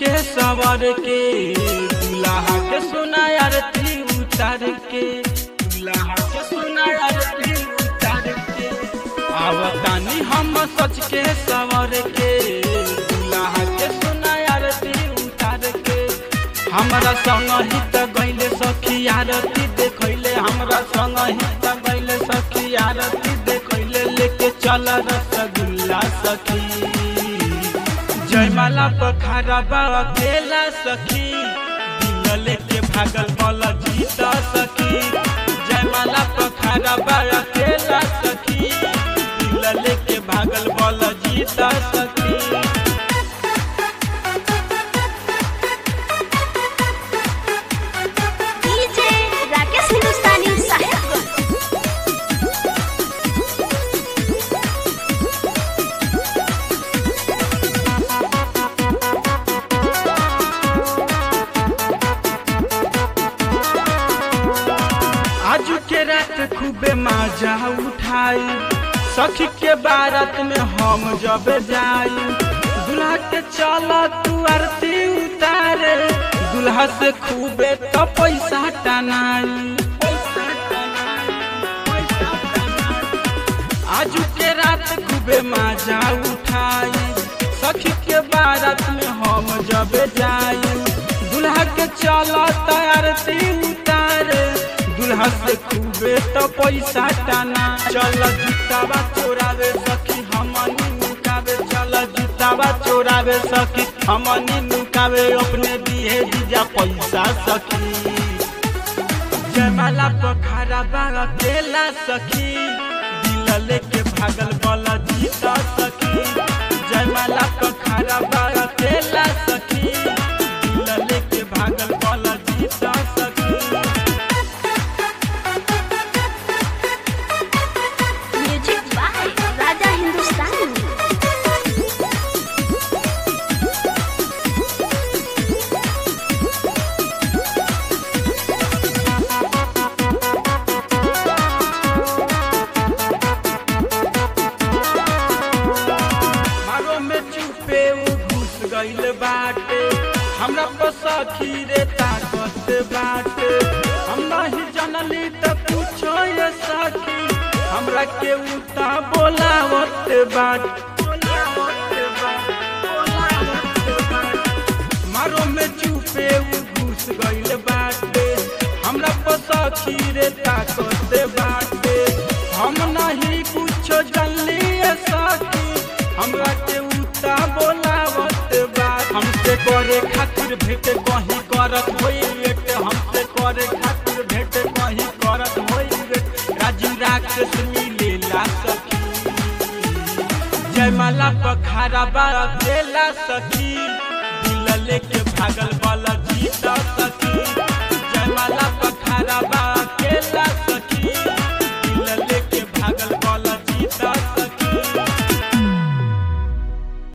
के सवर के दुल्हा के सोना आरती उतार के दुल्हा के सोना आरती उतार के आवतानी हम सच के सवर के दुल्हा के सोना आरती उतार के हमरा संग ही त गइले सखी आरती देखैले हमरा संग ही त गइले सखी आरती देखैले लेके चल रसगुल्ला सखी जयमाला पखारा बाबा केला सखी दिल लेके भागल बल जीता सखी जयमाला पखारा बाबा केला सखी दिल लेके भागल बल जीता सखी डीजे राकेश हिंदुस्तानी साहेब आज के रात खूबे मजा उठाई सखी के बारात में हम जब जाई दुल्हा के चल तू आरती उतारे दुल्हा से खूबे तो पैसा टनाई आज के रात खूबे मजा उठाई सखी के बारात में हम जब जाई दुल्हा के चल आरती उतारे दुल्हा से खूबे तो पैसा टाना चल जूतावा चोरावे सखी हमनी नुकावे चल जूतावा चोरावे सखी हमनी नुकावे अपने दिए दीजा पैसा सखी जयमाला पखारा बागा केला सखी दिल लेके भागल बला जीता सखी जयमाला पखारा बागा केला सखी दिल लेके भागल बला जीता सखी म्यूजिक बाय राजा हिंदुस्तानी मारो में चुपे उ घुस गइल बाटे हमरा पर सखी रे ताकत बाटे हम नहीं जानली त पूछो ये सखी हमरा के उता बोलावत बाट मारो में चुपे उ घुस गइल बाटे हमरा पर सखी रे ताकत बाटे हम नहीं कुछो जानली ये सखी हमरा के उता बोलावत बात हमसे करे खातिर भेट कहीं करत होई वेट हमसे करे खातिर भेट कहीं करत होई वेट राजू राक्षस मिलेला सखी जयमाला पखारा बारा देला सखी दिल लेके भागल वाला जीता सखी